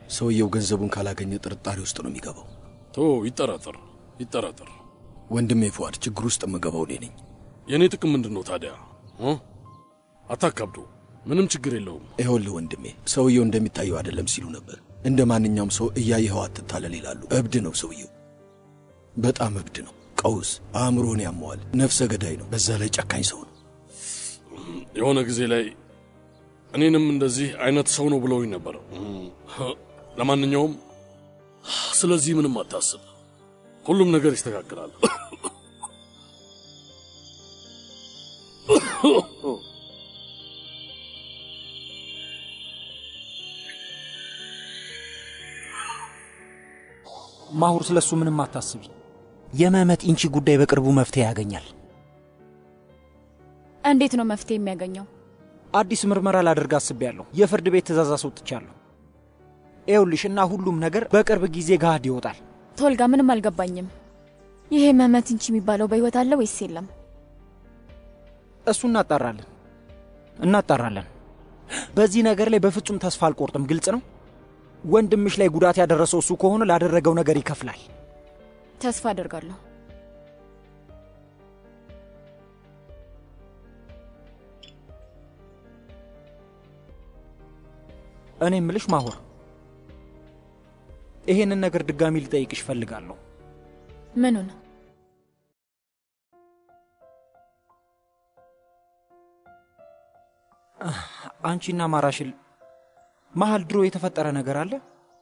ሰውየው ገንዘቡን ካላገኘ ጥርጣሬ ውስጥ ነው የሚገባው። ቶ ይጠራጠር ይጠራጠር። ወንድሜ ፉአድ፣ ችግር ውስጥ የምገባው እኔ ነኝ። የእኔ ጥቅም ምንድን ነው ታዲያ? እ? አታካብዶ። ምንም ችግር የለውም። ይኸውልህ ወንድሜ፣ ሰውየው እንደሚታየው አይደለም ሲሉ ነበር። እንደ ማንኛውም ሰው እያየኸው አትታለል ይላሉ። እብድ ነው ሰውየው፣ በጣም እብድ ነው። ቀውስ፣ አእምሮን ያመዋል። ነፍሰ ገዳይ ነው። በዛ ላይ ጨካኝ ሰው ነው። የሆነ ጊዜ ላይ እኔንም እንደዚህ አይነት ሰው ነው ብለውኝ ነበር። ለማንኛውም ስለዚህ ምንም አታስብ፣ ሁሉም ነገር ይስተካከላል። ማሁር ስለሱ ምንም አታስቢ። የመመት ኢንቺ ጉዳይ በቅርቡ መፍትሄ ያገኛል። እንዴት ነው መፍትሄ የሚያገኘው? አዲስ ምርመራ ላደርግ አስቤያለሁ። የፍርድ ቤት ትእዛዝ አስወጥቻለሁ። ይኸውልሽ እና ሁሉም ነገር በቅርብ ጊዜ ገሃድ ይወጣል። ቶልጋ፣ ምንም አልገባኝም። ይሄ መመት እንቺ የሚባለው በሕይወት አለ ወይስ የለም? እሱ እናጣራለን እናጣራለን። በዚህ ነገር ላይ በፍጹም ተስፋ አልቆርጥም። ግልጽ ነው። ወንድምሽ ላይ ጉዳት ያደረሰው እሱ ከሆነ ላደረገው ነገር ይከፍላል። ተስፋ አደርጋለሁ። እኔ እምልሽ ማሁር፣ ይሄንን ነገር ድጋሚ ልጠይቅሽ እፈልጋለሁ። ምኑን? አንቺና ማራሽል መሀል ድሮ የተፈጠረ ነገር አለ?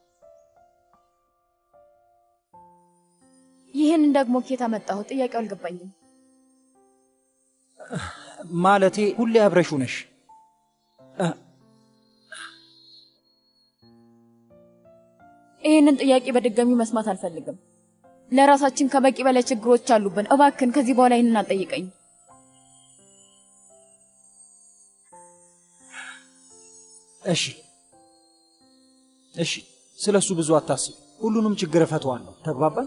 ይህንን ደግሞ ኬት አመጣሁ? ጥያቄው አልገባኝም። ማለቴ ሁሌ አብረሽው ነሽ። ይህንን ጥያቄ በድጋሚ መስማት አልፈልግም። ለራሳችን ከበቂ በላይ ችግሮች አሉብን። እባክን ከዚህ በኋላ ይህንን አልጠይቀኝ። እሺ እሺ፣ ስለ እሱ ብዙ አታስብ። ሁሉንም ችግር እፈተዋለሁ። ተግባባን?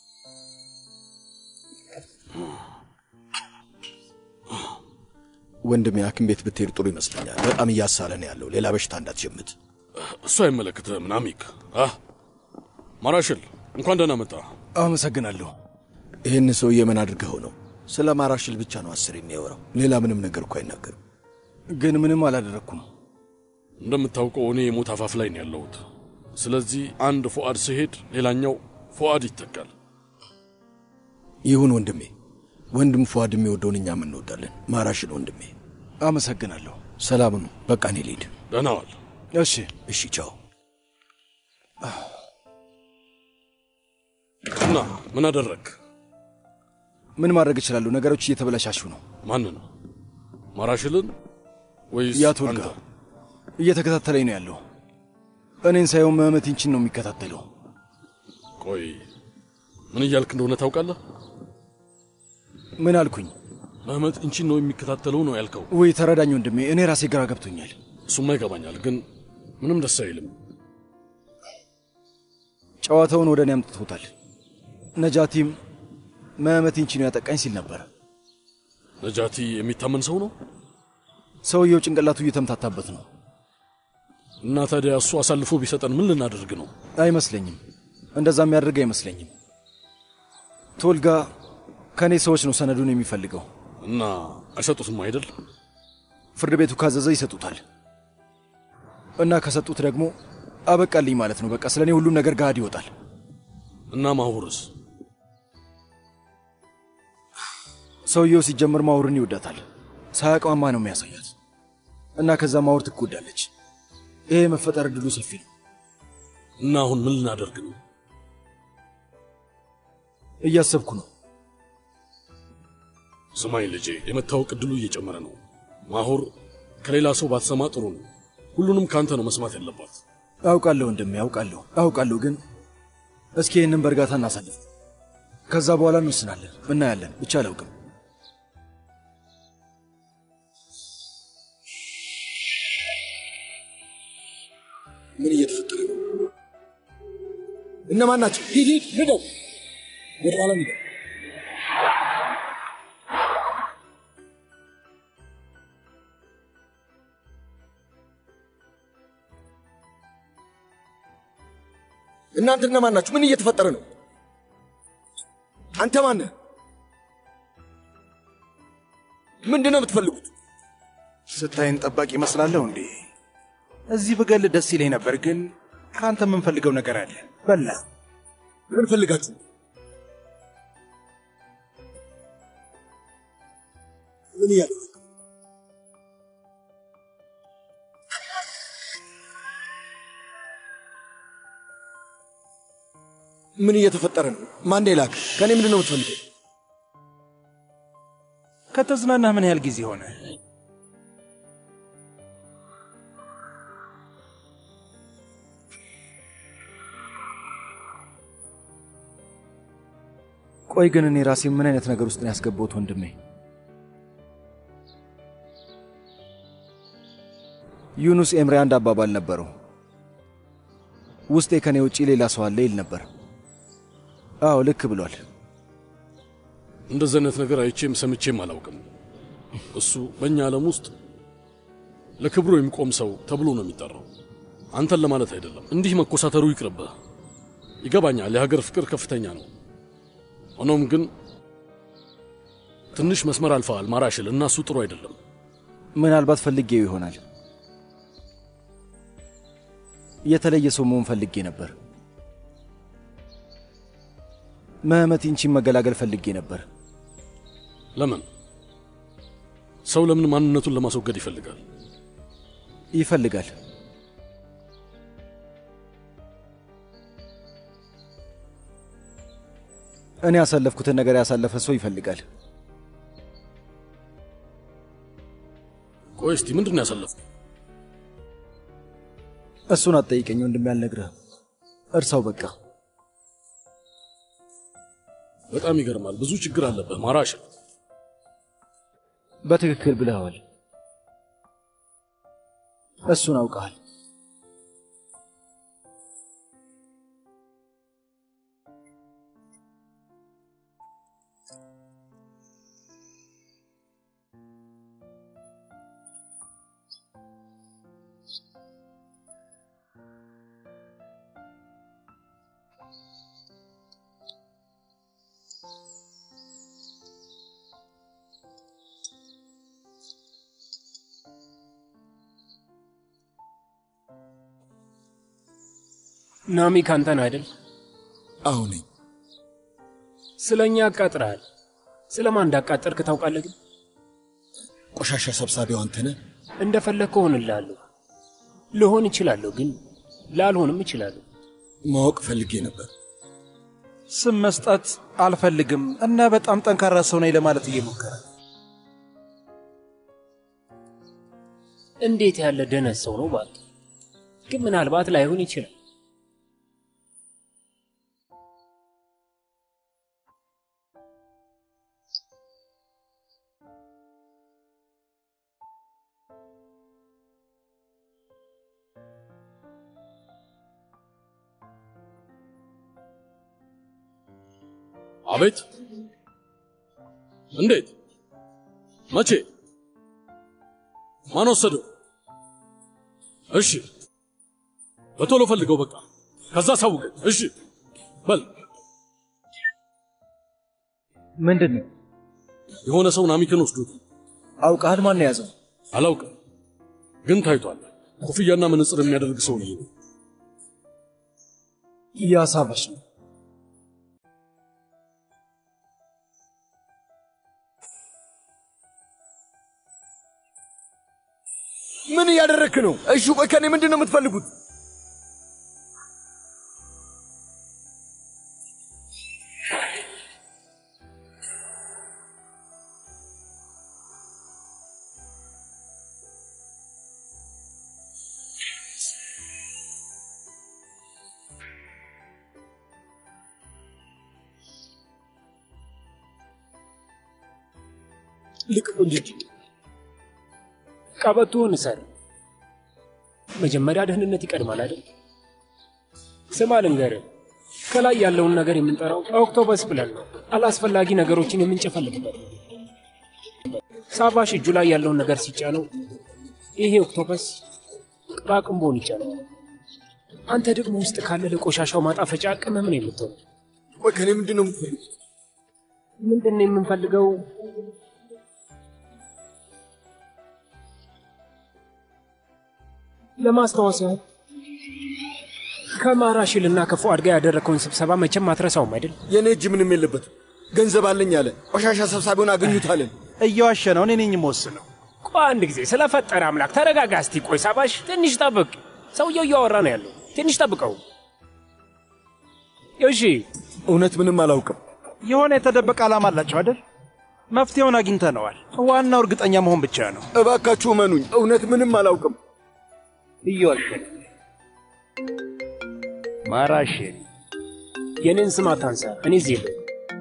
ወንድሜ ሐኪም ቤት ብትሄድ ጥሩ ይመስለኛል። በጣም እያሳለ ነው ያለው። ሌላ በሽታ እንዳትጀምት። እሱ አይመለከትህም ናሚክ። አህ ማራሽል እንኳን ደህና መጣ። አመሰግናለሁ። ይህን ሰውዬ ምን አድርገኸው ነው? ስለ ማራሽል ብቻ ነው አስር የሚያወራው። ሌላ ምንም ነገር እኮ አይናገርም። ግን ምንም አላደረግኩም። እንደምታውቀው እኔ የሞት አፋፍ ላይ ነው ያለሁት። ስለዚህ አንድ ፉአድ ሲሄድ ሌላኛው ፉአድ ይተካል። ይሁን ወንድሜ። ወንድም ፉአድ የሚወደውን እኛም እንወዳለን። ማራሽል ወንድሜ። አመሰግናለሁ። ሰላም ነው። በቃ እኔ ልሂድ። ደህና ዋል። እሺ እሺ፣ ቻው። እና ምን አደረግ? ምን ማድረግ እችላለሁ? ነገሮች እየተበላሻሹ ነው። ማንን? ማራሽልን ወይስ ያቶ ልጋ አንተ? እየተከታተለኝ ነው ያለው። እኔን ሳይሆን መህመት ኢንቺን ነው የሚከታተለው። ቆይ ምን እያልክ እንደሆነ ታውቃለህ? ምን አልኩኝ? መህመት እንቺን ነው የሚከታተለው ነው ያልከው? ውይ ተረዳኝ ወንድሜ፣ እኔ ራሴ ግራ ገብቶኛል። እሱማ ይገባኛል፣ ግን ምንም ደስ አይልም። ጨዋታውን ወደ እኔ አምጥቶታል። ነጃቲም መህመት ኢንቺ ነው ያጠቃኝ ሲል ነበር። ነጃቲ የሚታመን ሰው ነው ሰውየው ጭንቅላቱ እየተምታታበት ነው። እና ታዲያ እሱ አሳልፎ ቢሰጠን ምን ልናደርግ ነው? አይመስለኝም፣ እንደዛ የሚያደርግ አይመስለኝም። ቶልጋ ከእኔ ሰዎች ነው ሰነዱን የሚፈልገው። እና አይሰጡትም አይደል? ፍርድ ቤቱ ካዘዘ ይሰጡታል። እና ከሰጡት ደግሞ አበቃልኝ ማለት ነው። በቃ ስለ እኔ ሁሉም ነገር ገሃድ ይወጣል። እና ማሁርስ? ሰውየው ሲጀምር ማውርን ይወዳታል። ሳያቅማማ ነው የሚያሳያት እና ከዛ ማውር ትጎዳለች። ይሄ የመፈጠር እድሉ ሰፊ ነው። እና አሁን ምን ልናደርግ ነው? እያሰብኩ ነው። ስማኝ ልጄ፣ የመታወቅ እድሉ እየጨመረ ነው። ማሁር ከሌላ ሰው ባትሰማ ጥሩ ነው። ሁሉንም ከአንተ ነው መስማት ያለባት። አውቃለሁ ወንድሜ፣ አውቃለሁ አውቃለሁ። ግን እስኪ ይህንን በእርጋታ እናሳልፍ። ከዛ በኋላ እንወስናለን፣ እናያለን። ብቻ አላውቅም። ምን እየተፈጠረ ነው? እነማን ናቸው? ሂድ ሂድ፣ ንደው፣ ወደ ኋላ ንደው። እናንተ እነማን ናችሁ? ምን እየተፈጠረ ነው? አንተ ማነህ? ምንድን ነው የምትፈልጉት? ስታይን ጠባቂ ይመስላለሁ እንዴ? እዚህ ብገል ደስ ይለኝ ነበር፣ ግን ከአንተ የምንፈልገው ነገር አለ። በላ ምን ፈልጋችሁ? ምን እያለ ምን እየተፈጠረ ነው? ማን ላክ? ከእኔ ምንድን ነው የምትፈልገው? ከተዝናናህ ምን ያህል ጊዜ ሆነ? ቆይ ግን እኔ ራሴ ምን አይነት ነገር ውስጥ ነው ያስገባሁት ወንድሜ? ዩኑስ ኤምሬ አንድ አባባል ነበረው። ውስጤ ከኔ ውጪ ሌላ ሰው አለ ይል ነበር። አዎ ልክ ብሏል። እንደዚህ አይነት ነገር አይቼም ሰምቼም አላውቅም። እሱ በእኛ ዓለም ውስጥ ለክብሩ የሚቆም ሰው ተብሎ ነው የሚጠራው። አንተን ለማለት አይደለም። እንዲህ መኮሳተሩ ይቅርብህ። ይገባኛል፣ የሀገር ፍቅር ከፍተኛ ነው። ሆኖም ግን ትንሽ መስመር አልፈዋል ማራሽል እና እሱ ጥሩ አይደለም። ምናልባት ፈልጌው ይሆናል። የተለየ ሰው መሆን ፈልጌ ነበር። መህመት ኢንቺን መገላገል ፈልጌ ነበር። ለምን ሰው ለምን ማንነቱን ለማስወገድ ይፈልጋል? ይፈልጋል። እኔ ያሳለፍኩትን ነገር ያሳለፈ ሰው ይፈልጋል። ቆይ እስቲ ምንድን ነው ያሳለፍኩ? እሱን አትጠይቀኝ ወንድሜ፣ አልነግርህም። እርሳው በቃ። በጣም ይገርማል። ብዙ ችግር አለብህ ማራሽል። በትክክል ብለኸዋል። እሱን አውቀሃል። ናሚ ካንተ ነው አይደል? አዎ ነኝ። ስለ እኛ አቃጥረሃል። ስለ ማን እንዳቃጠርክ ታውቃለህ? ግን ቆሻሻ ሰብሳቢው አንተ ነህ። እንደፈለግክ እሆንልሃለሁ። ልሆን እችላለሁ፣ ግን ላልሆንም እችላለሁ። ማወቅ ፈልጌ ነበር። ስም መስጠት አልፈልግም እና በጣም ጠንካራ ሰው ነኝ ለማለት እየሞከረ እንዴት ያለ ደነት ሰው ነው ባል። ግን ምናልባት ላይሆን ይችላል። አቤት! እንዴት? መቼ? ማን ወሰደው? እሺ፣ በቶሎ ፈልገው። በቃ ከዛ ሳውቀኝ። እሺ፣ በል። ምንድን ነው የሆነ ሰው ናሚክን ወስዶት አውቀሃል? ማን ነው የያዘው? አላውቅም፣ ግን ታይቷል። ኮፍያና መነጽር የሚያደርግ ሰው ነው። እያሳበሽ ነው። ምን እያደረግክ ነው? እሺ ቆይ ከኔ ምንድን ነው የምትፈልጉት? ልቅቁ እንጂ ቀበቶውን እሰር። መጀመሪያ ደህንነት ይቀድማል አይደል? ስማ ልንገርህ፣ ከላይ ያለውን ነገር የምንጠራው ኦክቶበስ ብለን ነው። አላስፈላጊ ነገሮችን የምንጨፈልግበት ሳቫሽ እጁ ላይ ያለውን ነገር ሲጫነው ይሄ ኦክቶፐስ ቅራቅንቦን ይጫነዋል። አንተ ደግሞ ውስጥ ካለ ለቆሻሻው ማጣፈጫ ቅመም ነው የምትሆን። ቆይ ከኔ ምንድን ነው የምትፈልጉት? ምንድን ነው የምንፈልገው? ለማስታወስ ያህል ከማራሽልና ከፉአድ ጋር ያደረግከውን ስብሰባ መቼም አትረሳውም አይደል? የእኔ እጅ ምንም የለበትም። ገንዘብ አለኝ አለ። ቆሻሻ ሰብሳቢውን አገኙታለን። እየዋሸ ነው። እኔ ነኝ የምወስነው። ቆይ አንድ ጊዜ ስለፈጠረ አምላክ ተረጋጋ እስቲ። ቆይ ሳባሽ ትንሽ ጠብቅ። ሰውየው እያወራ ነው ያለው። ትንሽ ጠብቀው እሺ። እውነት ምንም አላውቅም። የሆነ የተደበቀ ዓላማ አላቸው አይደል? መፍትሄውን አግኝተነዋል። ዋናው እርግጠኛ መሆን ብቻ ነው። እባካችሁ እመኑኝ፣ እውነት ምንም አላውቅም። እየዋሸ ማራሽ የኔን ስም አታንሳ። እኔ እዚህ የለሁም።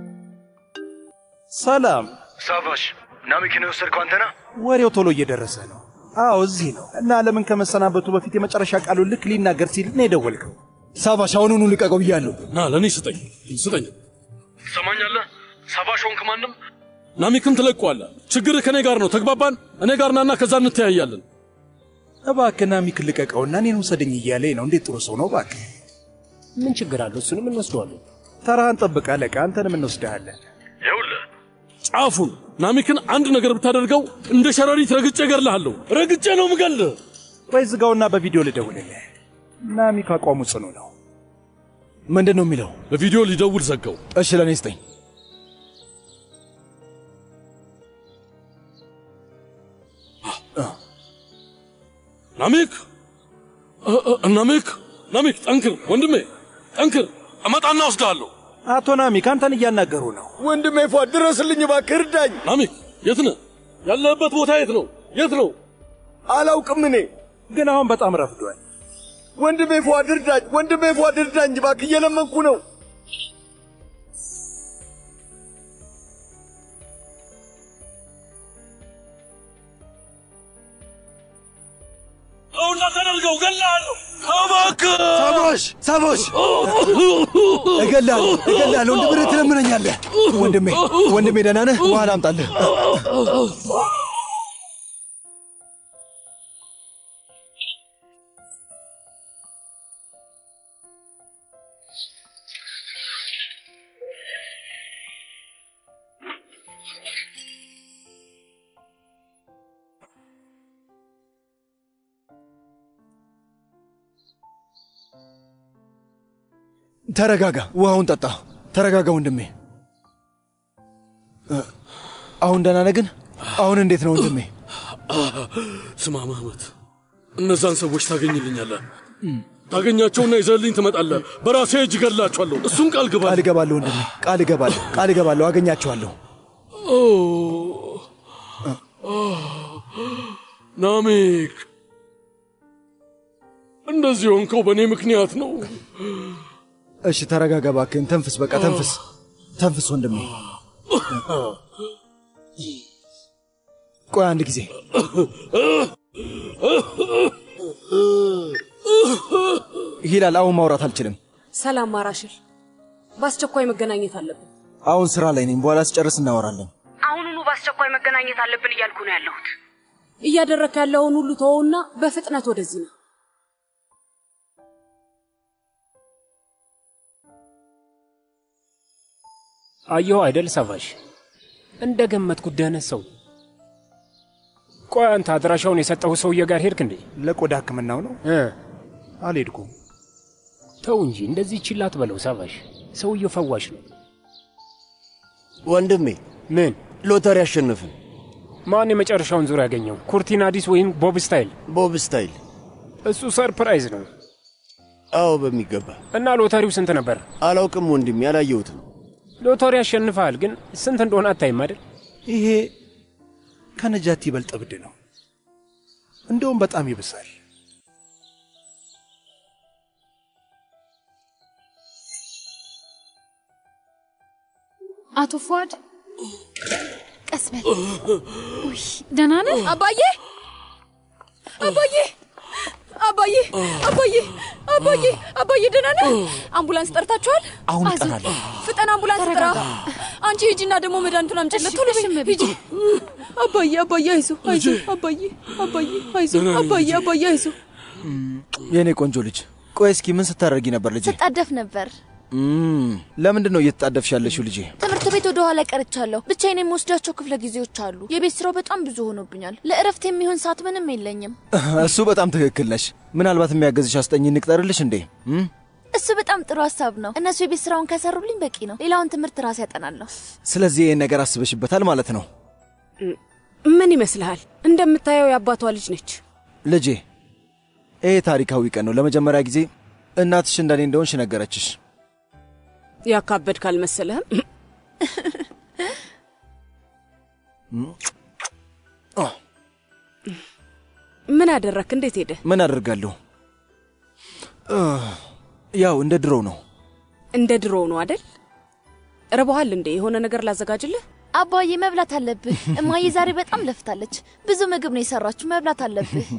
ሰላም። ሳቫሽ ናሚክን የወሰድከው አንተ ነህ? ወሬው ቶሎ እየደረሰ ነው። አዎ እዚህ ነው። እና ዓለምን ከመሰናበቱ በፊት የመጨረሻ ቃሉን ልክ ሊናገር ሲል ነው የደወልከው። ሳባሽ አሁኑኑ ልቀቀው ብያለሁ። ና ለእኔ ስጠኝ ስጠኝ። ትሰማኛለህ? ሳቫሽ ሆንክ ማንም ናሚክን ትለቀዋለህ። ችግርህ ከእኔ ጋር ነው። ተግባባን? እኔ ጋር ናና ከዛ እንተያያለን። እባክህ ናሚክ ልቀቀውና እኔን ውሰደኝ እያለኝ ነው። እንዴት ጥሩ ሰው ነው! እባክህ ምን ችግር አለው? እሱንም እንወስደዋለን። ተራህን ጠብቅ አለቃ። አንተንም እንወስድሃለን። ይኸውልህ ጫፉን ናሚክን አንድ ነገር ብታደርገው እንደ ሸረሪት ረግጬ እገድልሃለሁ። ረግጬ ነው ምገልህ። ወይ ዝጋውና በቪዲዮ ልደውልልህ። ናሚክ አቋሙ ጽኑ ነው። ምንድን ነው የሚለው? በቪዲዮ ሊደውል ዘጋው። እሺ ለእኔ ስጠኝ። ናሚክ እ- እ- ናሚክ ናሚክ፣ ጠንክር ወንድሜ ጠንክር። እመጣና ወስድሃለሁ። አቶ ናሚክ አንተን እያናገሩ ነው። ወንድሜ ፏ ድረስልኝ እባክህ፣ እርዳኝ። ናሚክ የት ነህ? ያለህበት ቦታ የት ነው? የት ነው? አላውቅም እኔ። ግን አሁን በጣም ረፍዷል። ወንድሜ ፏ እርዳኝ፣ ወንድሜ ፏ እርዳኝ እባክህ፣ እየለመንኩ ነው። አሁን እንዳታደርገው እገልሃለሁ። እባክህ ሳቦሽ ሳቦሽ፣ እገላለሁ እገላለሁ። እንደ ብረት ትለምነኛለህ። ወንድሜ ወንድሜ፣ ደህና ነህ? ውሃ ላምጣልህ። ተረጋጋ፣ ውሃውን ጠጣ። ተረጋጋ ወንድሜ። እ፣ አሁን ደህና ነህ ግን? አሁን እንዴት ነው ወንድሜ? ስማ መህመት፣ እነዛን ሰዎች ታገኝልኛለህ። ታገኛቸውና ይዘህልኝ ትመጣለህ። በራሴ እጅ እገድላቸዋለሁ። እሱን ቃል ግባ። ቃል እገባለሁ ወንድሜ፣ ቃል እገባለሁ፣ ቃል እገባለሁ። አገኛቸዋለሁ። ኦ፣ ናሚክ፣ እንደዚህ ሆንከው በእኔ ምክንያት ነው። እሺ ተረጋጋ እባክህን። ተንፍስ፣ በቃ ተንፍስ፣ ተንፍስ ወንድሜ። ቆይ አንድ ጊዜ ሂላል፣ አሁን ማውራት አልችልም። ሰላም ማራሽል፣ በአስቸኳይ መገናኘት አለብን። አሁን ስራ ላይ ነኝ። በኋላ ስጨርስ እናወራለን። አሁኑኑ በአስቸኳይ መገናኘት አለብን እያልኩ ነው ያለሁት። እያደረክ ያለውን ሁሉ ተወውና በፍጥነት ወደዚህ ነው። አየሁ አይደል ሳቫሽ፣ እንደ ገመትኩት ደህነት ሰው። ቆይ አንተ አድራሻውን የሰጠው ሰውዬ ጋር ሄድክ እንዴ? ለቆዳ ሕክምናው ነው እ አልሄድኩም። ተው እንጂ እንደዚህ ችላ አትበለው ሳቫሽ። ሰውየው ፈዋሽ ነው። ወንድሜ ምን ሎተሪ አሸነፍን። ማን የመጨረሻውን ዙር ያገኘው? ኩርቲናዲስ ወይም ቦብ ስታይል? ቦብ ስታይል። እሱ ሰርፕራይዝ ነው። አዎ በሚገባ እና ሎተሪው ስንት ነበር? አላውቅም ወንድሜ፣ አላየሁትም። ሎተሪ ያሸንፈሃል፣ ግን ስንት እንደሆነ አታይም አይደል? ይሄ ከነጃት ይበልጥ እብድ ነው። እንደውም በጣም ይብሳል። አቶ ፏድ ቀስ በል። ውይ ደህና ነህ? አባዬ አባዬ አባዬ አባዬ አባዬ አባዬ ደህና ነህ? አምቡላንስ ጠርታችኋል? አሁን አይዞህ፣ እጠራለሁ። ፍጠን አምቡላንስ ጥራ። ተረጋጋ። አንቺ ሂጂና ደግሞ መድኃኒቱን አምጪለት። ቶሎ በይ እሺ፣ እመቤቴ። ሂጂ። አባዬ አባዬ አይዞህ አይዞህ አባዬ አባዬ አይዞህ ደህና ነኝ አባዬ ልጄ። አባዬ አይዞህ። የእኔ ቆንጆ ልጅ ቆይ እስኪ ምን ስታደርጊ ነበር ልጄ? ስጣደፍ ነበር። እም፣ ለምንድን ነው እየተጣደፍሽ ያለሽው ልጄ? ትምህርት ቤት ወደ ኋላ ቀርቻለሁ። ብቻዬን የምወስዳቸው ክፍለ ጊዜዎች አሉ። የቤት ስራው በጣም ብዙ ሆኖብኛል። ለእረፍት የሚሆን ሰዓት ምንም የለኝም። እሱ በጣም ትክክል ነሽ። ምናልባት የሚያገዝሽ አስጠኝ እንቅጠርልሽ እንዴ? እም? እሱ በጣም ጥሩ ሀሳብ ነው። እነሱ የቤት ስራውን ከሰሩልኝ በቂ ነው። ሌላውን ትምህርት ራሴ ያጠናለሁ። ስለዚህ ይህን ነገር አስበሽበታል ማለት ነው ምን ይመስልሃል? እንደምታየው የአባቷ ልጅ ነች። ልጄ። ይሄ ታሪካዊ ቀን ነው። ለመጀመሪያ ጊዜ እናትሽ እንደኔ እንደሆንሽ ነገረችሽ። ያካበድ ካልመሰለህም ምን አደረክ? እንዴት ሄደ? ምን አደርጋለሁ? ያው እንደ ድሮው ነው። እንደ ድሮ ነው አደል? ርቦሃል እንዴ? የሆነ ነገር ላዘጋጅልህ? አባዬ መብላት አለብህ። እማዬ ዛሬ በጣም ለፍታለች። ብዙ ምግብ ነው የሰራችሁ። መብላት አለብህ።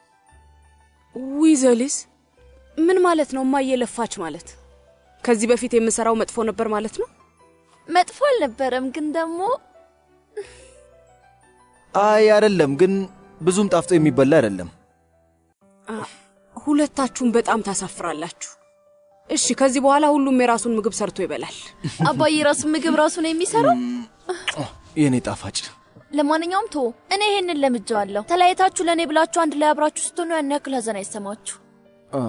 ዊዘሊስ ምን ማለት ነው? እማዬ ለፋች ማለት ከዚህ በፊት የምሰራው መጥፎ ነበር ማለት ነው? መጥፎ አልነበረም፣ ግን ደግሞ አይ አይደለም፣ ግን ብዙም ጣፍጦ የሚበላ አይደለም። ሁለታችሁም በጣም ታሳፍራላችሁ። እሺ፣ ከዚህ በኋላ ሁሉም የራሱን ምግብ ሰርቶ ይበላል። አባዬ ራሱን ምግብ ራሱ ነው የሚሰራው። የእኔ ጣፋጭ ለማንኛውም ቶ እኔ ይሄንን ለምጄዋለሁ። ተለያይታችሁ ለእኔ ብላችሁ አንድ ላይ አብራችሁ ስትሆኑ ያን ያክል ሀዘን አይሰማችሁ። አ፣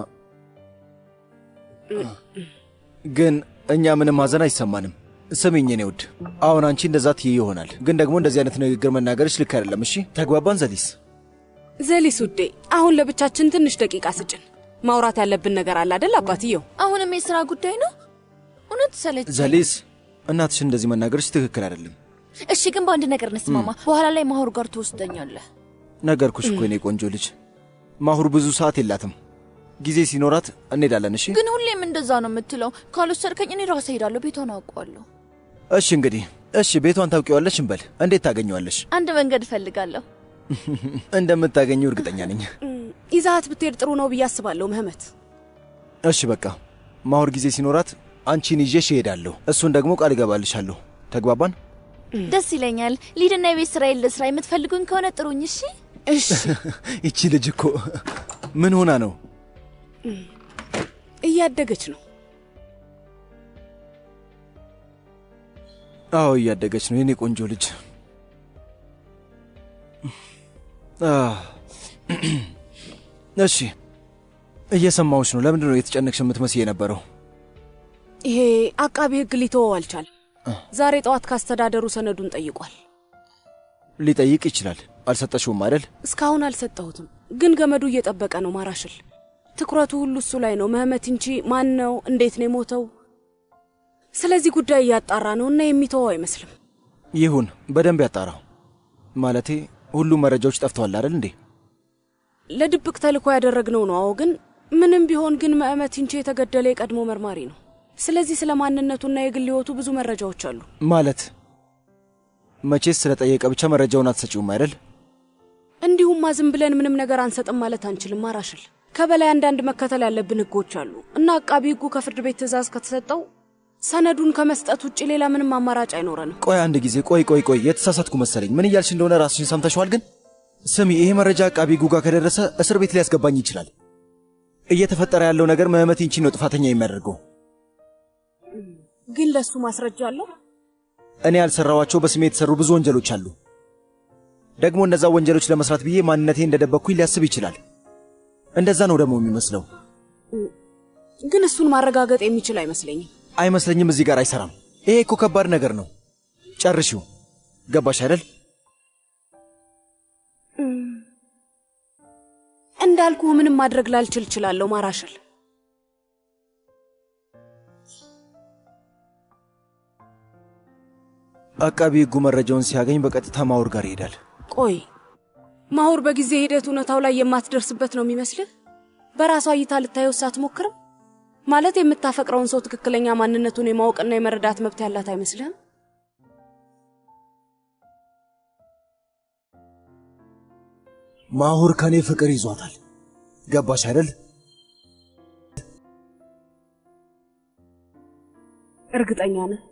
ግን እኛ ምንም ሀዘን አይሰማንም። ስሚኝ የኔ ውድ፣ አሁን አንቺ እንደዛ ትይ ይሆናል፣ ግን ደግሞ እንደዚህ አይነት ንግግር መናገርሽ ልክ አይደለም። እሺ ተግባባን ዘሊስ? ዘሊስ ውዴ፣ አሁን ለብቻችን ትንሽ ደቂቃ ስጭን። ማውራት ያለብን ነገር አለ አደል አባትየው? አሁንም የስራ ጉዳይ ነው። እውነት ሰለች። ዘሊስ፣ እናትሽ እንደዚህ መናገርሽ ትክክል አይደለም። እሺ፣ ግን በአንድ ነገር እንስማማ። በኋላ ላይ ማሁር ጋር ትወስደኛለህ። ነገርኩሽ እኮ የኔ ቆንጆ ልጅ፣ ማሁር ብዙ ሰዓት የላትም። ጊዜ ሲኖራት እንሄዳለን። እሺ ግን ሁሌም እንደዛ ነው የምትለው። ካልወሰድከኝ እኔ ራሴ ሄዳለሁ። ቤቷን አውቀዋለሁ። እሺ እንግዲህ እሺ፣ ቤቷን ታውቂዋለሽ እንበል። እንዴት ታገኘዋለሽ? አንድ መንገድ እፈልጋለሁ። እንደምታገኘው እርግጠኛ ነኝ። ይዛሃት ብትሄድ ጥሩ ነው ብዬ አስባለሁ ምህመት። እሺ በቃ ማሁር ጊዜ ሲኖራት አንቺን ይዤሽ እሄዳለሁ። እሱን ደግሞ ቃል እገባልሻለሁ። ተግባባን? ደስ ይለኛል። ሊድና የቤት ስራ የለ ስራ የምትፈልጉኝ ከሆነ ጥሩኝ። እሺ እሺ። ይቺ ልጅ እኮ ምን ሆና ነው? እያደገች ነው። አዎ እያደገች ነው የኔ ቆንጆ ልጅ። አ፣ እሺ እየሰማሁሽ ነው። ለምንድን ነው የተጨነቅሽ የምትመስይ የነበረው? ይሄ አቃቢ ሕግ ሊተወው አልቻለም። ዛሬ ጠዋት ካስተዳደሩ ሰነዱን ጠይቋል። ሊጠይቅ ይችላል። አልሰጠሽውም አይደል? እስካሁን አልሰጠሁትም፣ ግን ገመዱ እየጠበቀ ነው። ማራሽል ትኩረቱ ሁሉ እሱ ላይ ነው። ምህመት እንጂ ማን ነው? እንዴት ነው የሞተው? ስለዚህ ጉዳይ እያጣራ ነው እና የሚተወው አይመስልም። ይሁን፣ በደንብ ያጣራው። ማለቴ ሁሉም መረጃዎች ጠፍተዋል አይደል እንዴ? ለድብቅ ተልእኮ ያደረግነው ነው። አዎ፣ ግን ምንም ቢሆን ግን ምህመት እንጂ የተገደለ የቀድሞ መርማሪ ነው። ስለዚህ ስለ ማንነቱና የግል ሕይወቱ ብዙ መረጃዎች አሉ። ማለት መቼስ ስለጠየቀ ብቻ መረጃውን አትሰጪውም አይደል? እንዲሁም ዝም ብለን ምንም ነገር አንሰጥም ማለት አንችልም። ማራሽል ከበላይ አንዳንድ መከተል ያለብን ሕጎች አሉ እና አቃቢ ሕጉ ከፍርድ ቤት ትዕዛዝ ከተሰጠው ሰነዱን ከመስጠት ውጭ ሌላ ምንም አማራጭ አይኖረንም። ቆይ አንድ ጊዜ ቆይ ቆይ ቆይ፣ የተሳሳትኩ መሰለኝ። ምን እያልሽ እንደሆነ ራስሽን ሰምተሽዋል? ግን ስሚ፣ ይሄ መረጃ አቃቢ ሕጉ ጋር ከደረሰ እስር ቤት ሊያስገባኝ ይችላል። እየተፈጠረ ያለው ነገር ምህመት ይንቺን ነው ጥፋተኛ የሚያደርገው። ግን ለሱ ማስረጃ አለው። እኔ ያልሰራዋቸው በስሜ የተሰሩ ብዙ ወንጀሎች አሉ። ደግሞ እነዛ ወንጀሎች ለመስራት ብዬ ማንነቴ እንደደበቅኩኝ ሊያስብ ይችላል። እንደዛ ነው ደግሞ የሚመስለው። ግን እሱን ማረጋገጥ የሚችል አይመስለኝም። አይመስለኝም። እዚህ ጋር አይሰራም። ይሄ እኮ ከባድ ነገር ነው። ጨርሺው። ገባሽ አይደል? እንዳልኩህ ምንም ማድረግ ላልችል እችላለሁ። ማራሽል አቃቢ ሕጉ መረጃውን ሲያገኝ በቀጥታ ማውር ጋር ይሄዳል። ቆይ ማሁር በጊዜ ሂደት እውነታው ላይ የማትደርስበት ነው የሚመስልህ? በራሷ እይታ ልታየው ሳትሞክርም ማለት የምታፈቅረውን ሰው ትክክለኛ ማንነቱን የማወቅና የመረዳት መብት ያላት አይመስልህም? ማሁር ከኔ ፍቅር ይዟታል። ገባሽ አይደል? እርግጠኛ ነህ?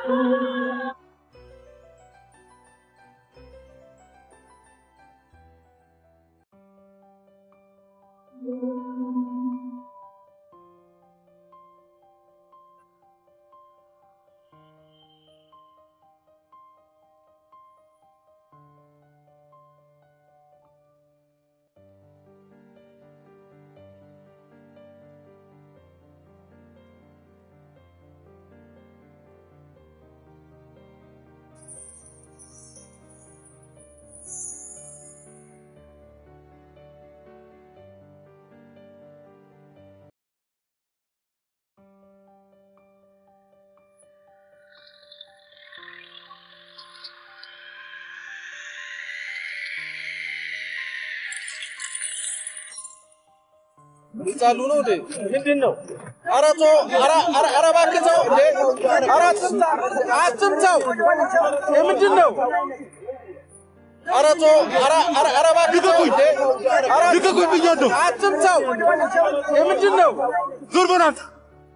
ይጻሉ ነው እንዴ? ምንድን ነው? ኧረ ተው! ኧረ ኧረ ኧረ እባክህ ተው እንዴ! ኧረ አትምታ! አትምታው! የምንድን ነው? ኧረ ተው! ኧረ ኧረ ኧረ እባክህ ተው እንዴ! ኧረ ልቀቁኝ ብያለሁ! አትምታው! የምንድን ነው? ዞር በል አንተ!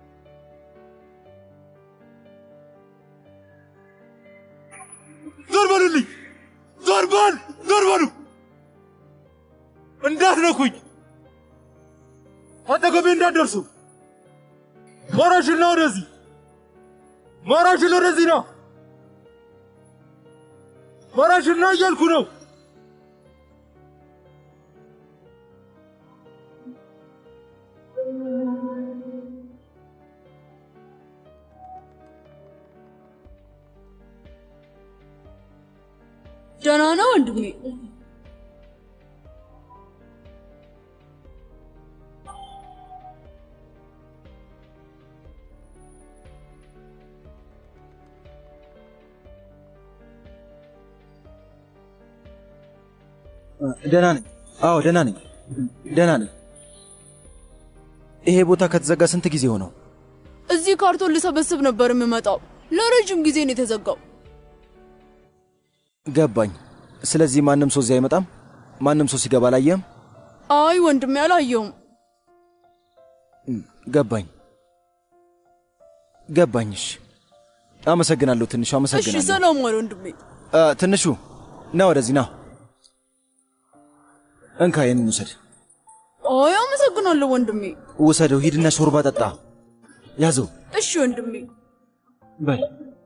ዞር በሉልኝ! ዞር በል! ዞር በሉ! እንዳትነኩኝ! አጠገቤ እንዳትደርሱ! ማራሽና ወደዚህ! ማራሽን ወደዚህ ነው! ማራሽና እያልኩ ነው! ደህና ነው ወንድሜ? ደህና ነኝ። አዎ ደህና ነኝ። ደህና ነኝ። ይሄ ቦታ ከተዘጋ ስንት ጊዜ ሆነው? እዚህ ካርቶን ልሰበስብ ነበር የምመጣው። ለረጅም ጊዜ ነው የተዘጋው። ገባኝ። ስለዚህ ማንም ሰው እዚህ አይመጣም? ማንም ሰው ሲገባ አላየህም? አይ ወንድሜ አላየውም። ገባኝ ገባኝ። እሺ አመሰግናለሁ። ትንሹ እሺ አመሰግናለሁ። ሰላም ዋል ወንድሜ። አ፣ ትንሹ ና ወደዚህ ና። እንካ ይህንን ውሰድ፣ አይ አመሰግናለሁ ወንድሜ። ውሰደው። ሂድና ሾርባ ጠጣ። ያዘው እሺ ወንድሜ። በል።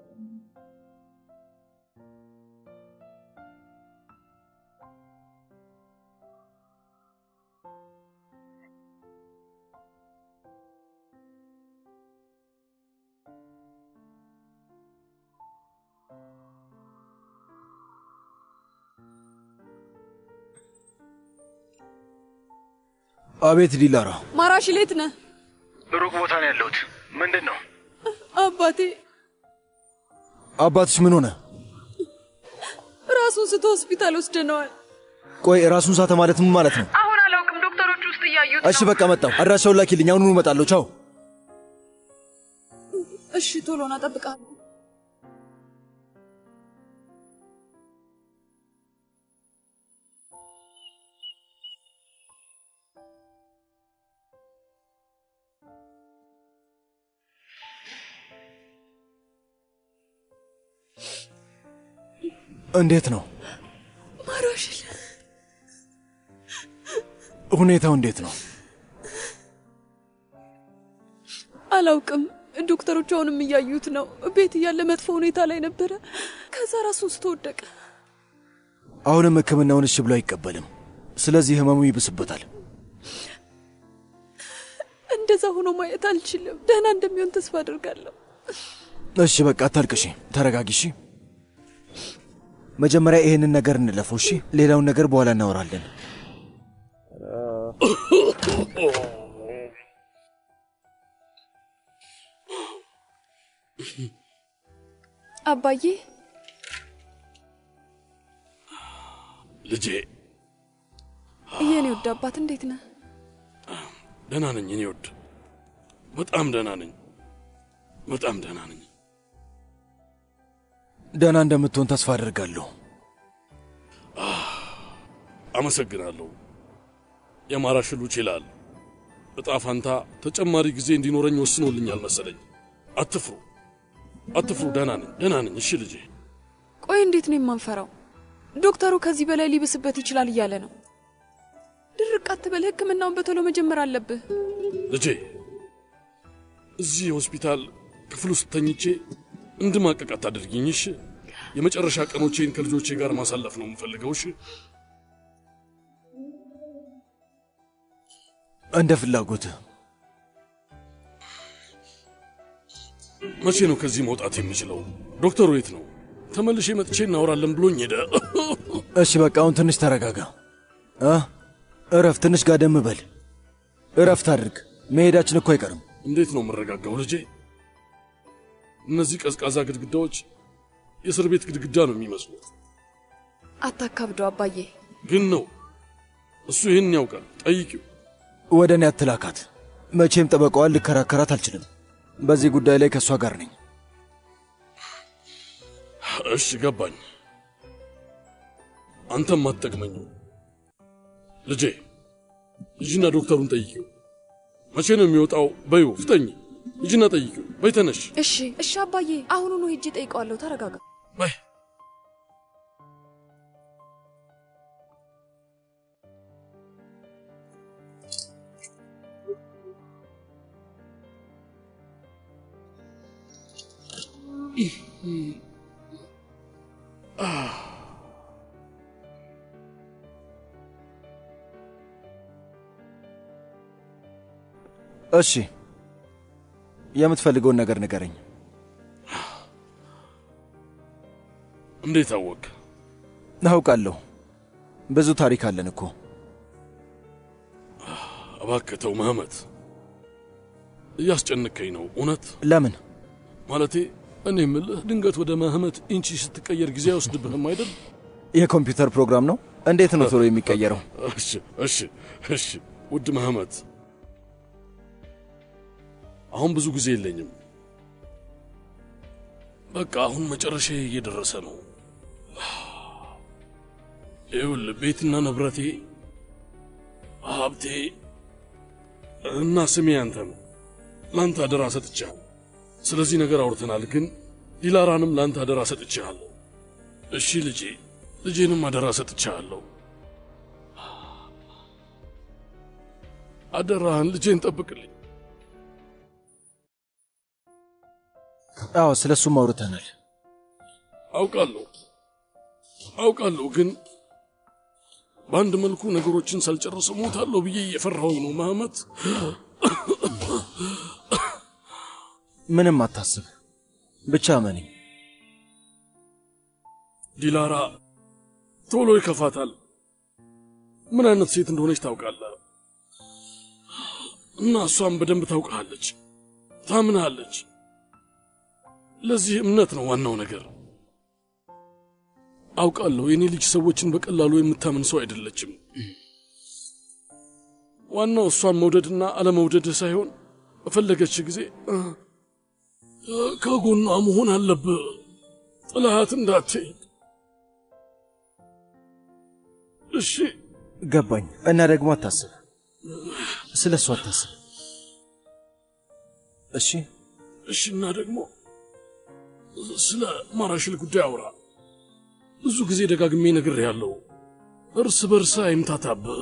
አቤት ዲላራ፣ ማራሽ ሌት ነህ ሩቅ ቦታ ነው ያለሁት። ምንድን ነው? አባቴ አባትሽ ምን ሆነ? ራሱን ስቶ ሆስፒታል ወስደነዋል። ቆይ ራሱን ሳተ ማለት ምን ማለት ነው? አሁን አላውቅም። ዶክተሮች ውስጥ እያዩት እሺ በቃ መጣሁ። አድራሻውን ላኪልኝ፣ አሁኑኑ እመጣለሁ። ቻው። እሺ ቶሎ ና፣ እጠብቅሃለሁ። እንዴት ነው ማራሽል ሁኔታው? እንዴት ነው? አላውቅም። ዶክተሮቹ አሁንም እያዩት ነው። ቤት እያለ መጥፎ ሁኔታ ላይ ነበረ። ከዛ ራሱን ስቶ ወደቀ። አሁንም ሕክምናውን እሺ ብሎ አይቀበልም። ስለዚህ ህመሙ ይብስበታል። እንደዛ ሆኖ ማየት አልችልም። ደህና እንደሚሆን ተስፋ አድርጋለሁ። እሺ በቃ አታልቅሺ፣ ተረጋጊ። እሺ መጀመሪያ ይሄንን ነገር እንለፈው። እሺ ሌላውን ነገር በኋላ እናወራለን። አባዬ ልጄ የኔ ውድ አባት እንዴት ነህ? ደህና ነኝ። እኔ ወድ በጣም ደህና ነኝ። በጣም ደህና ነኝ። ደህና እንደምትሆን ተስፋ አድርጋለሁ። አመሰግናለሁ። የማራሽሉ ይችላል። እጣ ፋንታ ተጨማሪ ጊዜ እንዲኖረኝ ወስኖልኛል መሰለኝ። አትፍሩ። አትፍሩ። ደህና ነኝ፣ ደህና ነኝ። እሺ ልጄ። ቆይ እንዴት ነው የማንፈራው? ዶክተሩ ከዚህ በላይ ሊብስበት ይችላል እያለ ነው። ድርቅ አትበል፣ ሕክምናውን በቶሎ መጀመር አለብህ። ልጄ እዚህ ሆስፒታል ክፍል ውስጥ ተኝቼ እንድማቀቅ አታደርጊኝ። እሺ የመጨረሻ ቀኖቼን ከልጆቼ ጋር ማሳለፍ ነው የምፈልገው። እሺ እንደ ፍላጎትህ። መቼ ነው ከዚህ መውጣት የምችለው? ዶክተሩ የት ነው? ተመልሼ መጥቼ እናወራለን ብሎኝ ሄደ። እሺ በቃ አሁን ትንሽ ተረጋጋ። እ እረፍ፣ ትንሽ ጋደም በል። እረፍት አድርግ። መሄዳችን እኮ አይቀርም። እንዴት ነው የምረጋጋው ልጄ? እነዚህ ቀዝቃዛ ግድግዳዎች የእስር ቤት ግድግዳ ነው የሚመስሉት። አታካብደው አባዬ። ግን ነው እሱ ይህን ያውቃል። ጠይቂው። ወደ እኔ አትላካት። መቼም ጠበቃዋን ልከራከራት አልችልም። በዚህ ጉዳይ ላይ ከእሷ ጋር ነኝ። እሺ ገባኝ። አንተም አትጠቅመኝም ልጄ። ሂጂና ዶክተሩን ጠይቂው። መቼ ነው የሚወጣው? በይው፣ ፍጠኝ። ሂጂና ጠይቂው። በይ ተነሽ። እሺ እሺ አባዬ፣ አሁኑኑ ሄጄ ጠይቀዋለሁ። ተረጋጋ። በይ እሺ የምትፈልገውን ነገር ንገረኝ። እንዴት አወቅ? አውቃለሁ። ብዙ ታሪክ አለን እኮ። እባክህ ተው መህመት፣ እያስጨንከኝ ነው እውነት። ለምን? ማለቴ እኔ የምልህ ድንገት ወደ መህመት ኢንቺ ስትቀየር ጊዜ አይወስድብህም አይደል? የኮምፒውተር ፕሮግራም ነው። እንዴት ነው ቶሎ የሚቀየረው? እሺ እሺ እሺ። ውድ መህመት፣ አሁን ብዙ ጊዜ የለኝም። በቃ አሁን መጨረሻ እየደረሰ ነው። ይኸውልህ ቤትና ንብረቴ፣ ሀብቴ እና ስሜ አንተ ነው። ለአንተ አደራ ሰጥቻለሁ። ስለዚህ ነገር አውርተናል፣ ግን ዲላራንም ለአንተ አደራ ሰጥቻለሁ። እሺ ልጄ፣ ልጄንም አደራ ሰጥቻለሁ። አደራህን ልጄን ጠብቅልኝ። አዎ፣ ስለ እሱም አውርተናል። አውቃለሁ አውቃለሁ፣ ግን በአንድ መልኩ ነገሮችን ሳልጨርስ ሞታለሁ ብዬ እየፈራሁኝ ነው መሐመድ። ምንም አታስብ፣ ብቻ መነኝ። ዲላራ ቶሎ ይከፋታል። ምን አይነት ሴት እንደሆነች ታውቃለህ፣ እና እሷም በደንብ ታውቃለች፣ ታምናለች። ለዚህ እምነት ነው ዋናው ነገር። አውቃለሁ የኔ ልጅ ሰዎችን በቀላሉ የምታምን ሰው አይደለችም። ዋናው እሷን መውደድና አለመውደድ ሳይሆን በፈለገች ጊዜ ከጎኗ መሆን አለብህ። ጥላት እንዳትሄድ እሺ? ገባኝ። እና ደግሞ አታስብ፣ ስለ እሱ አታስብ። እሺ እሺ። እና ደግሞ ስለ ማራሽል ጉዳይ አውራ። ብዙ ጊዜ ደጋግሜ ነግሬሃለሁ። እርስ በርስ አይምታታብህ።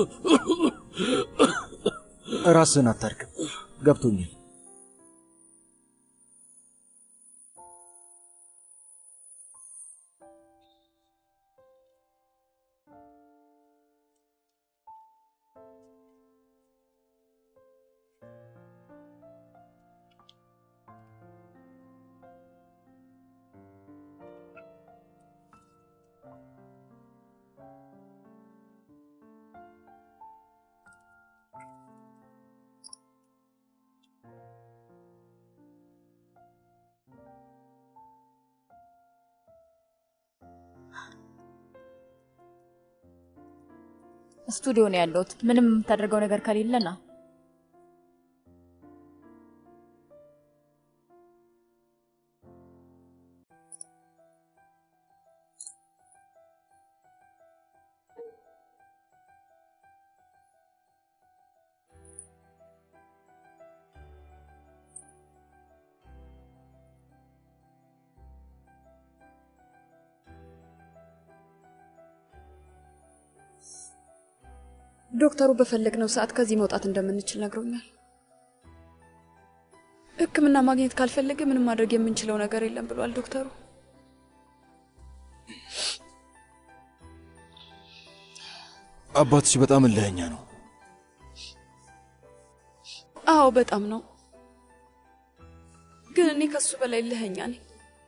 ራስህን አታርክም። ገብቶኛል። ስቱዲዮ ነው ያለሁት። ምንም የምታደርገው ነገር ከሌለ ና። ዶክተሩ በፈለግነው ሰዓት ከዚህ መውጣት እንደምንችል ነግሮኛል። ሕክምና ማግኘት ካልፈለገ ምንም ማድረግ የምንችለው ነገር የለም ብሏል ዶክተሩ። አባትሽ በጣም እልኸኛ ነው። አዎ በጣም ነው። ግን እኔ ከሱ በላይ እልኸኛ ነኝ።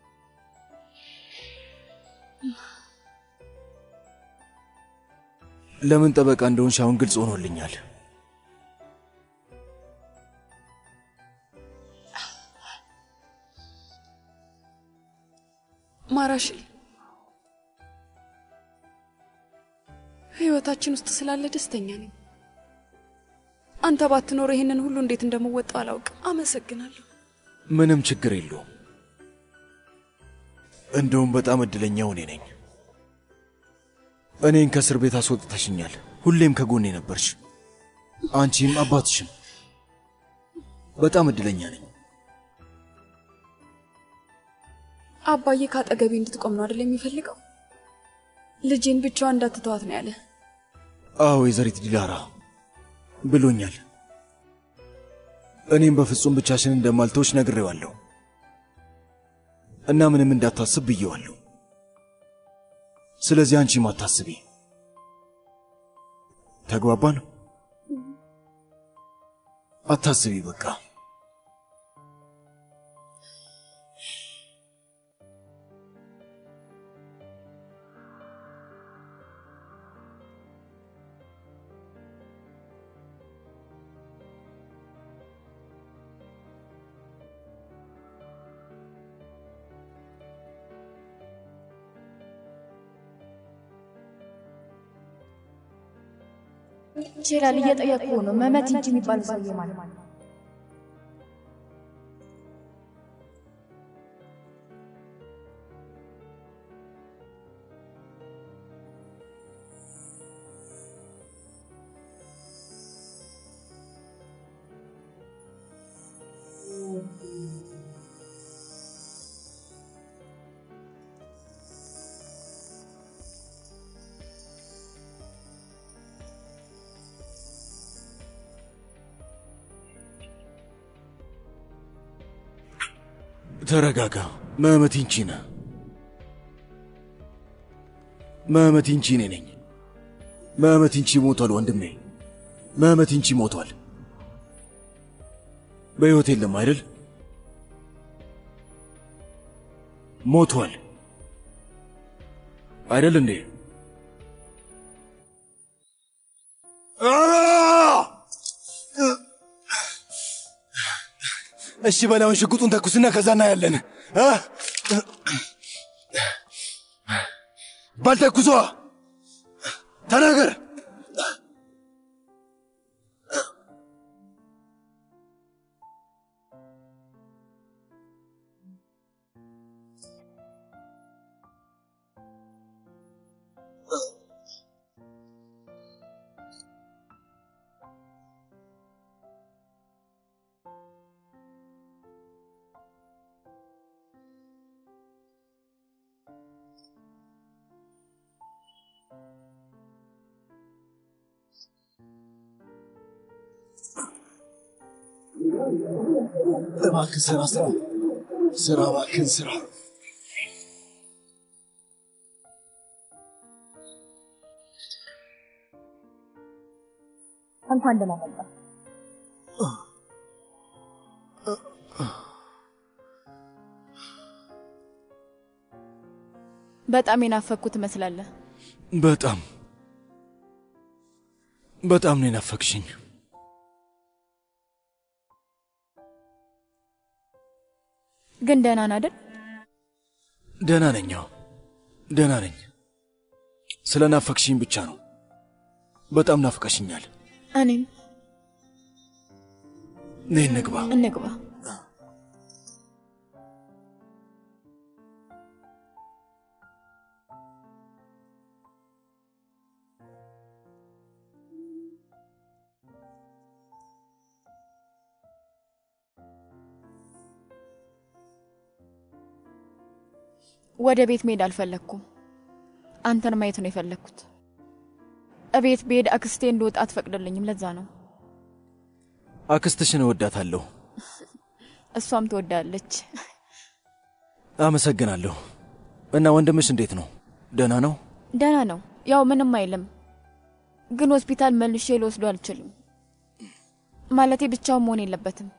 ለምን ጠበቃ እንደሆንሽ አሁን ግልጽ ሆኖልኛል። ማራሽል ህይወታችን ውስጥ ስላለ ደስተኛ ነኝ። አንተ ባትኖር ይህንን ሁሉ እንዴት እንደምወጣው አላውቅም። አመሰግናለሁ። ምንም ችግር የለውም። እንደውም በጣም እድለኛው እኔ ነኝ። እኔን ከእስር ቤት አስወጥተሽኛል። ሁሌም ከጎኔ ነበርሽ፣ አንቺም አባትሽም። በጣም እድለኛ ነኝ። አባዬ ከአጠገቤ እንድትቆም ነው አይደል የሚፈልገው? ልጄን ብቻዋን እንዳትተዋት ነው ያለ። አዎ ወይዘሪት ዲላራ ብሎኛል። እኔም በፍጹም ብቻሽን እንደማልተውሽ ነግሬዋለሁ እና ምንም እንዳታስብ ብዬዋለሁ። ስለዚህ አንቺም አታስቢ። ተግባባን? አታስቢ በቃ። ይችላል። እየጠየቁ ነው። መመት እንጂ የሚባል ሰውዬ ማለት ነው። ተረጋጋ። መህመት ይንቺ ነህ። መህመት ይንቺ እኔ ነኝ። መህመት ይንቺ ሞቷል ወንድሜ። መህመት ይንቺ ሞቷል። በሕይወት የለም አይደል? ሞቷል አይደል እንዴ? እሺ በላውን ሽጉጡን ተኩስና ከዛ እናያለን። እ? በል ተኩሷ፣ ተናገር። እባክህ ስራ ስራ ስራ፣ እባክህን ስራ። እንኳን ደህና መጣ። በጣም የናፈኩት ትመስላለህ። በጣም በጣም ነው የናፈቅሽኝ። ግን ደህና ነህ አይደል? ደህና ነኝ። አዎ ደህና ነኝ። ስለ ናፈቅሽኝ ብቻ ነው። በጣም ናፍቀሽኛል። እኔም ነይ እንግባ። እንግባ። ወደ ቤት መሄድ አልፈለግኩም። አንተን ማየት ነው የፈለግኩት። እቤት ብሄድ አክስቴ እንደወጣ አትፈቅድልኝም። ለዛ ነው። አክስትሽን እወዳታለሁ። እሷም ትወዳለች። አመሰግናለሁ። እና ወንድምሽ እንዴት ነው? ደህና ነው? ደህና ነው። ያው ምንም አይልም፣ ግን ሆስፒታል መልሼ ልወስዶ አልችልም። ማለቴ ብቻውን መሆን የለበትም።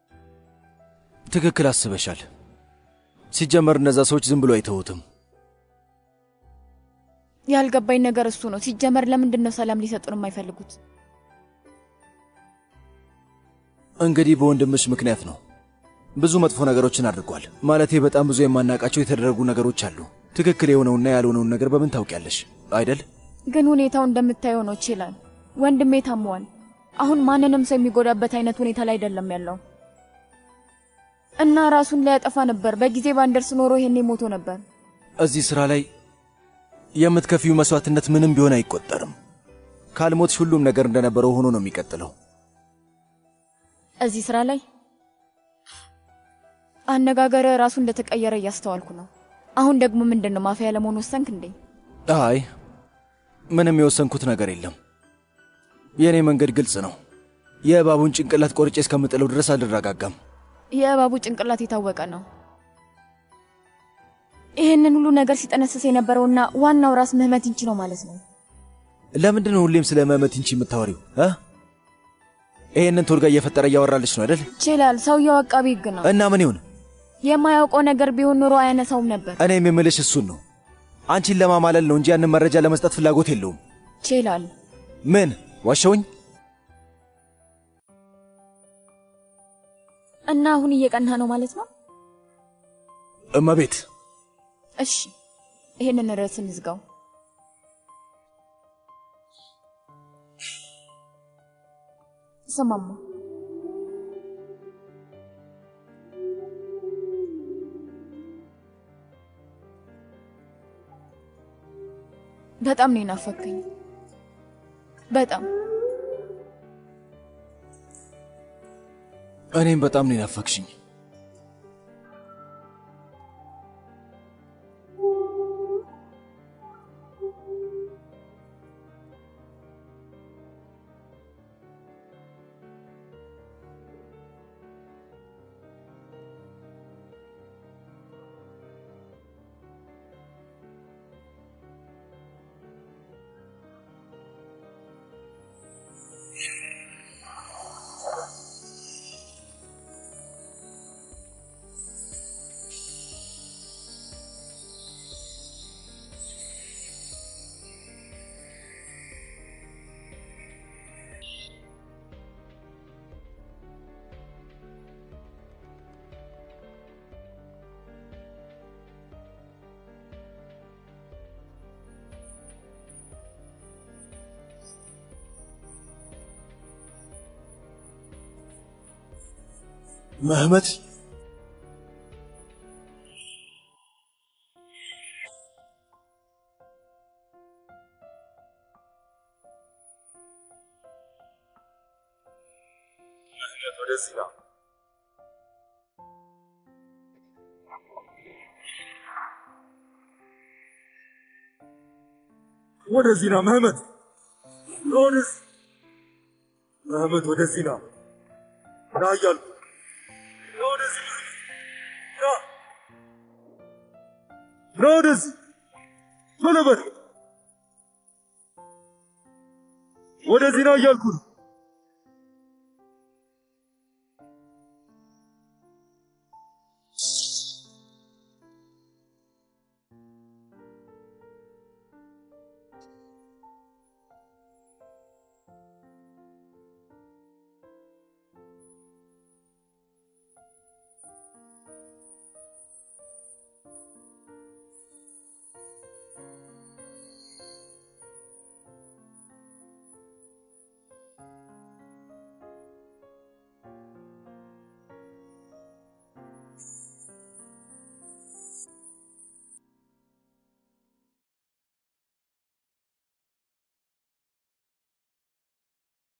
ትክክል አስበሻል። ሲጀመር እነዛ ሰዎች ዝም ብሎ አይተውትም። ያልገባኝ ነገር እሱ ነው። ሲጀመር ለምንድን ነው ሰላም ሊሰጡን የማይፈልጉት? እንግዲህ በወንድምሽ ምክንያት ነው። ብዙ መጥፎ ነገሮችን አድርጓል። ማለቴ በጣም ብዙ የማናውቃቸው የተደረጉ ነገሮች አሉ። ትክክል የሆነውና ያልሆነውን ነገር በምን ታውቂያለሽ አይደል? ግን ሁኔታው እንደምታየው ነው። ይችላል ወንድሜ ታሟል። አሁን ማንንም ሰው የሚጎዳበት አይነት ሁኔታ ላይ አይደለም ያለው እና ራሱን ሊያጠፋ ነበር። በጊዜ ባንደርስ ኖሮ ይሄኔ ሞቶ ነበር። እዚህ ሥራ ላይ የምትከፊው መስዋዕትነት ምንም ቢሆን አይቆጠርም። ካልሞትሽ ሁሉም ነገር እንደነበረው ሆኖ ነው የሚቀጥለው። እዚህ ስራ ላይ አነጋገር ራሱ እንደተቀየረ እያስተዋልኩ ነው። አሁን ደግሞ ምንድን ነው ማፊያ ለመሆን ወሰንክ እንዴ? አይ ምንም የወሰንኩት ነገር የለም። የእኔ መንገድ ግልጽ ነው። የእባቡን ጭንቅላት ቆርጬ እስከምጥለው ድረስ አልረጋጋም። የእባቡ ጭንቅላት የታወቀ ነው። ይህንን ሁሉ ነገር ሲጠነስስ የነበረውና ዋናው ራስ ምህመት እንቺ ነው ማለት ነው። ለምንድን ነው ሁሌም ስለ መመት እንቺ የምታወሪው? እ ይሄንን ቶልጋ እየፈጠረ እያወራልሽ ነው አይደል? ይችላል። ሰውየው አቃቢ ሕግ ነው እና ምን ይሁን? የማያውቀው ነገር ቢሆን ኑሮ አያነሳውም ነበር። እኔም የምልሽ እሱን ነው። አንቺን ለማማለል ነው እንጂ ያንን መረጃ ለመስጠት ፍላጎት የለውም። ይችላል። ምን ዋሸውኝ? እና አሁን እየቀና ነው ማለት ነው። እመቤት እሺ፣ ይሄንን ርዕስ እንዝጋው። ስማማ በጣም ነው የናፈከኝ። በጣም እኔም በጣም ነው የናፈቅሽኝ። መህመት ወደዚህ ና። ወደዚህ ና መህመት፣ ወደዚህ መህመት፣ ወደዚህ ና ና እያልኩ ና ወደዚህ ና ና ወደዚህ ቶሎ በል ወደዚህ ና እያልኩ ነው።